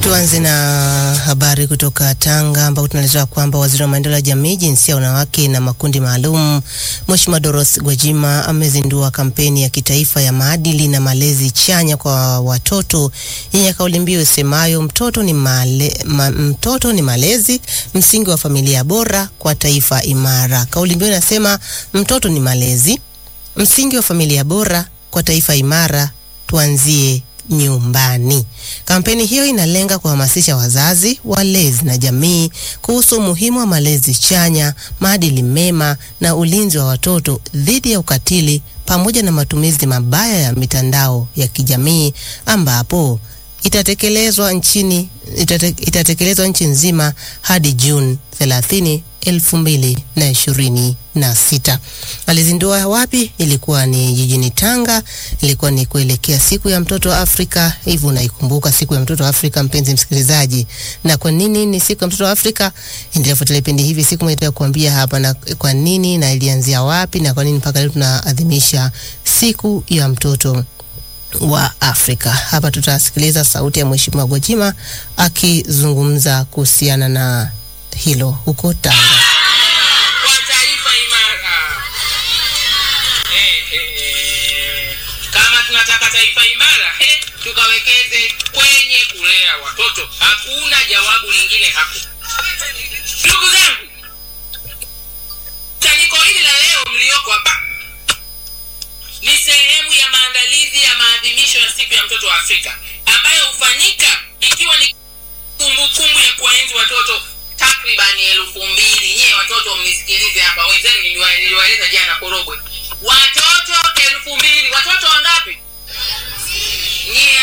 Tuanze na habari kutoka Tanga ambapo tunaelezwa kwamba waziri wa maendeleo ya jamii, jinsia, wanawake na makundi maalum, Mheshimiwa Dorothy Gwajima amezindua kampeni ya kitaifa ya maadili na malezi chanya kwa watoto yenye kauli mbiu isemayo mtoto ni male, ma, mtoto ni malezi, msingi wa familia bora kwa taifa imara. Kauli mbiu inasema mtoto ni malezi, msingi wa familia bora kwa taifa imara, tuanzie nyumbani. Kampeni hiyo inalenga kuhamasisha wazazi, walezi na jamii kuhusu umuhimu wa malezi chanya, maadili mema na ulinzi wa watoto dhidi ya ukatili pamoja na matumizi mabaya ya mitandao ya kijamii ambapo itatekelezwa nchini itate, itatekelezwa nchi nzima hadi Juni 30 elfu mbili na ishirini na sita. Alizindua wapi? Ilikuwa ni jijini Tanga, ilikuwa ni kuelekea siku ya mtoto wa Afrika. Hivyo unaikumbuka siku ya mtoto wa Afrika, mpenzi msikilizaji, na kwa nini ni siku ya mtoto wa Afrika? Endelea kufuatilia vipindi hivi, siku moja kuambia hapa na kwa nini na ilianzia wapi na kwa nini mpaka leo tunaadhimisha siku ya mtoto wa Afrika. Hapa tutasikiliza sauti ya Mheshimiwa Gwajima akizungumza kuhusiana na hilo huko Tanga. Kwa taifa imara. Eh, eh, eh. Kama tunataka taifa imara, eh, tukawekeze kwenye kulea watoto. Hakuna jawabu lingine hapo. Ndugu zangu, kusanyiko hili la leo mlioko hapa ni sehemu ya maandalizi ya maadhimisho ya siku ya mtoto wa Afrika ambayo hufanyika ikiwa ni kumbukumbu ya kuwaenzi watoto takribani elfu mbili. Nyie watoto mnisikilize hapa, wenzenu niliwa- niliwaeleza jana Korogwe, watoto elfu mbili. Watoto wangapi? Nyie